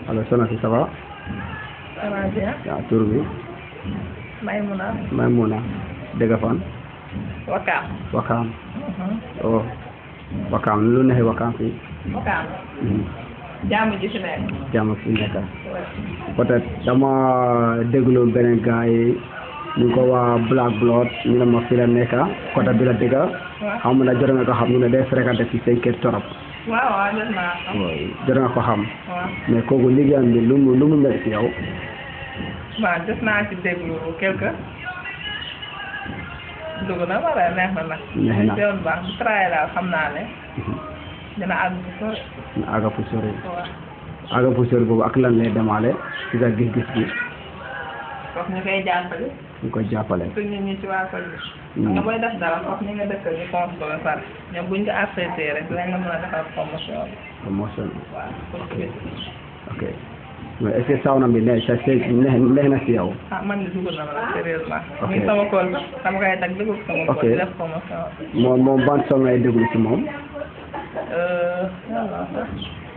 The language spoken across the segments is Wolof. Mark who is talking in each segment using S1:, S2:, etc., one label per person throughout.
S1: alors soxna si ça va
S2: ça va bien
S1: waaw tur bi
S2: Maymuna
S1: Maymuna dëgg fan
S2: Wakaam
S1: Wakaam oh Wakaam lu neexee Wakaam fii
S2: Wakaam
S1: Mhm.
S2: jàmm ji fi nekk
S1: jàmm fi nekk peut-être dama déglu beneen gars yi ñu ngi ko waa Black Blood ñu ne ma fi la nekk côté bi la dëgg xam na jot nga ko xam ñu ne day fréquenté fi seen kër torop
S2: waaw waaw jot naa xam
S1: waaw jot nga ko xam
S2: waaw
S1: mais kooku liggéeyam bi lu mu lu mu mel si yow
S2: waaw jot naa ci déglu quelque dugg na wala neex na nag
S1: Neex na.
S2: ci yoon baax bu travail daal xam naa ne dina àgg fu sori
S1: na aga fu sori
S2: waaw
S1: aga fu sori boobu ak lan lay demaale ci sa gis-gis bi
S2: foofu ñu koy jàppale
S1: ñu koy jàppale
S2: suñ nit ñi ci waa koñ bi
S1: Hmm.
S2: nga booy def dara foofu ñi nga dëkkal ñu compte ko ba pare ñoom buñ ko accepté rek dinañ la mën a defal promotion bi
S1: promotion
S2: waaw pour que
S1: ok mais est-ce que sauna bi ne sa sa neex neex na si yow
S2: ah man de dugg na ma nag sérieusement
S1: Ok.
S2: muy sama kool ba dama koy tag dugg sama
S1: Ok.
S2: kool di def promotion bi
S1: moom moom ban song ngay déglu si moom
S2: euh yàlla sax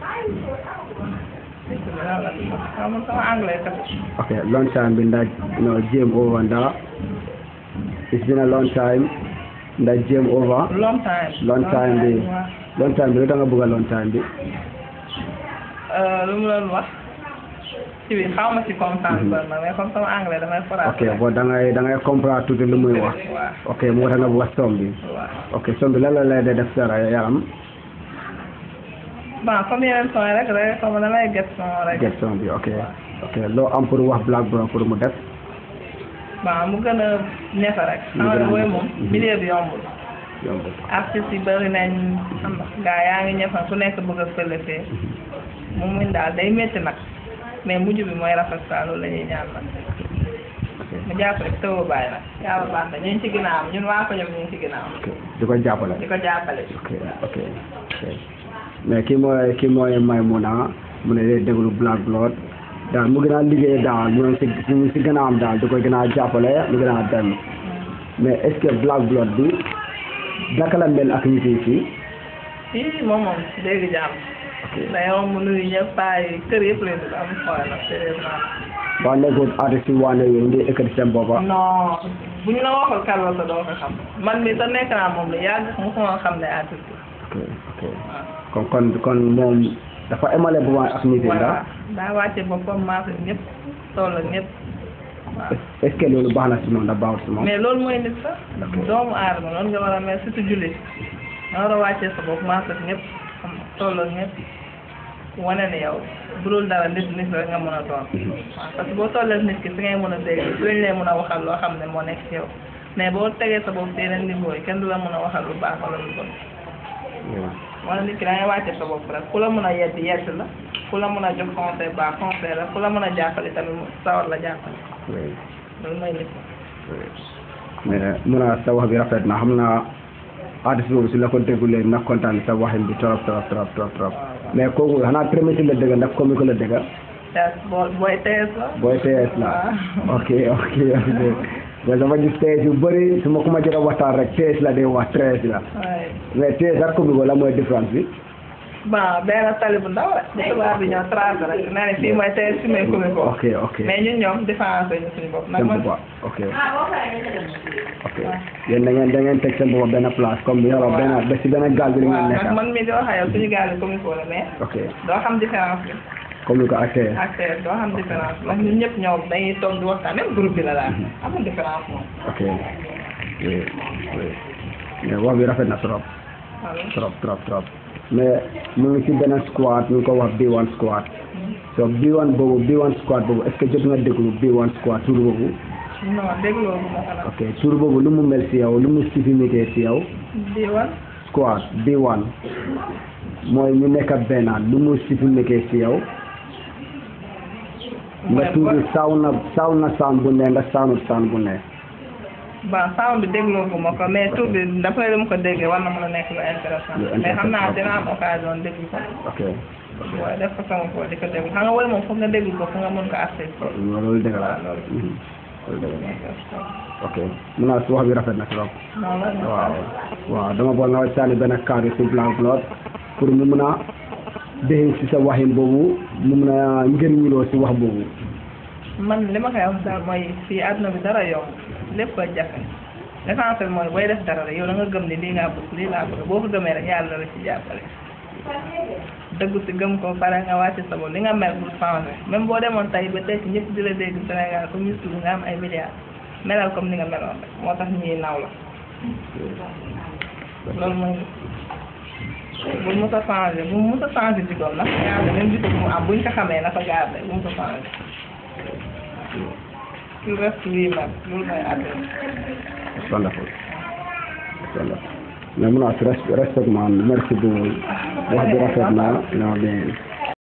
S2: dégg nga yàlla ah man sama anglais kat
S1: ok long time bi ndax no game over ndax it's been a long time ndax game over
S2: long time
S1: Long time bi.
S2: waaw
S1: long time bi lu tax nga bëgg a long time bi
S2: Euh, lu mu doon wax ci bi xaw ma ci comprendre ba nag mais comme sama anglais damay faral
S1: ok bon da ngay da ngay comprendre tuuti lu muy wax
S2: waaw
S1: ok moo tax nga bëgg a som bi
S2: waaw
S1: ok som bi lan la lay def sa yaram
S2: bon comme yeneen son yi rek rek comme damay get son rek
S1: get som bi ok ok loo am pour wax Black Bro pour mu def
S2: bon mu gën a ñefe rek
S1: Mu
S2: xam
S1: gën a
S2: nga booy
S1: ñefe.
S2: moom
S1: Mhm.
S2: milieu bi yombul
S1: yomb
S2: artistes yi bëri nañ xam nga gaa yaa ngi ñëfa ku nekk bëgg a fëlëfee mu muñ daal day métti nag mais mujj bi mooy rafet saa loolu la ñuy ñaan nag
S1: ok
S2: mu jàpp rek tëw bàyyi nag yàlla baax na ñu ngi ci ginnaaw ñun waa ko ñoom ñu ngi ci ginnaaw
S1: ok di ko jàppale
S2: di ko jàppale
S1: ok ok ok mais kii mooy kii mooy Maymuna mu ne day déglu Black Blood daal mu gën a liggéey daal mu ne si si si gën a am daal di koy gën a jàppale mu gën a dem mais est-ce que Black Blood bi naka la mel ak nit yi fii
S2: fii moom moom dégg jàmm
S1: ok
S2: day romb nuyu ñëpp paa yi kër yëpp leen di am xool nag sérieusement
S1: waa nekkul artiste yi waane yooyu ngi ekkati seen boppa
S2: non bu ñu la waxul kan la sa doo ko xam man mi sa nekk naa moom la yàgg mosuma xam ne artiste
S1: ok ok
S2: waaw
S1: kon kon kon moom dafa émale bu baax ak nit yi
S2: voilà
S1: ndax
S2: daa wàcce boppam maase ñëpp toll ak ñëpp waaw
S1: est-ce que loolu baax na si moom ndax baaxul si moom
S2: mais loolu mooy nit sax doomu aadama noonu nga war a mel surtout jullit nga war a wàccee sa bopp maase ak ñëpp xam nga toll ak ñëpp wane ne yow bu dul dara nit nit rek nga mën a doon waaw parce que boo tollee ak nit ki si ngay mën a dégg si lañ lay mën a waxal loo xam ne moo nekk ci yow mais boo tegee sa bopp si yeneen niveau yi kenn du la mën a waxal lu baax wala lu bon wala nit ki da ngay wàcce sa bopp rek ku la mën a yedd yedd la ku la mën a jox conseil baax conseil la ku la mën a jàppale tamit mu sawar la jàppale
S1: Oui.
S2: loolu mooy nit
S1: mais mun a sa wax bi rafet na xam naa artiste boobu su la ko déggulee na kontaan sa waxin bi trop trop trop trop trop mais kooku xanaa premier la dëgg ndax comique la dëgg
S2: tes boo booy tees la
S1: booy TS la ok ok ok mais dama gis TS yu bëri su ma ko ma jot a waxtaan rek TS la day wax TS la
S2: waaye
S1: mais TS ak comique la mooy différence bi
S2: bon benn tali bu ndaw rek bu tubaab bi ñëw tracé rek nee na fii mooy tees fii mooy commune ko
S1: ok ok
S2: mais ñun ñoom différence ñu suñu bopp nag
S1: seen
S2: man
S1: bopp ok ok yéen da ngeen da ngeen teg seen bopp benn place comme yoro benn ba si benn gaal bi la
S2: waaw
S1: ngeen
S2: nag
S1: nekk
S2: man mii di wax ak yow suñu gaal yi commune ko la mais
S1: ok
S2: doo xam différence bi
S1: comique ak TS
S2: ak tees doo xam différence bi ndax ñun ñëpp ñoom dañuy toog di waxtaan même groupe bi la daal amul différence moom
S1: ok oui oui mais wax bi rafet na trop
S2: voilà
S1: trop trop trop mais mu ngi ci beneen squad ñu ngi ko wax B1 squad so B1 boobu B1 squad boobu est-ce que jot nga déglu B1 squad tur boobu
S2: non dégloo bu ma ko nag
S1: ok tur boobu lu mu mel si yow lu mu signifié si yow
S2: di wan
S1: squad B1 mooy ñu nekk benn lu mu signifié si yow nga tudd saw na saw na sound bu ne nga sawnut sound bu ne
S2: bon sound bi dégloo bu ma ko mais tur bi dafa lu mu ko déggee war na mën a nekk lu intéressant
S1: Lu
S2: mais xam naa
S1: intéressant.
S2: dina am occasion déglu ko
S1: ok
S2: waaye def ko sama ko di ko déglu xam nga woy moom foog nga déglu ko fu nga mën ko accès
S1: loolu dëgg la Mhm. loolu dëgg la ok mun naa su wax bi rafet na trop
S2: non la
S1: waaw waaw dama bëgg nga sànni benn cadre si Black Blood pour ñu mun a déxin si sa waxin boobu mu mun a njëriñuloo si wax boobu
S2: man li ma koy wax daal mooy fii àdduna bi dara yomb lépp a jafe l'essentiel mooy booy def dara rek yow da nga gëm ni lii ngaa bëgg lii laa bëgg boo ko gëmee rek yàlla la ci jàppale dëggu si gëm ko pare nga wàcc sa bopp li nga mel pour changer même boo demoon tey ba tey ñëpp di la dégg Sénégal comme ñu tudd nga am ay milliards melal comme ni nga meloon rek moo tax ñuy naw la loolu mooy bul mos a changé bu mos a changé jikkoom nag yàlla même jikko bu mu am buñ ko xamee na ko garde bu mos a changé il reste lui-même loolu mooy àdduna
S1: wonderful wonderful mais mun naa si respect man merci beaucoup wax bi rafet na non bien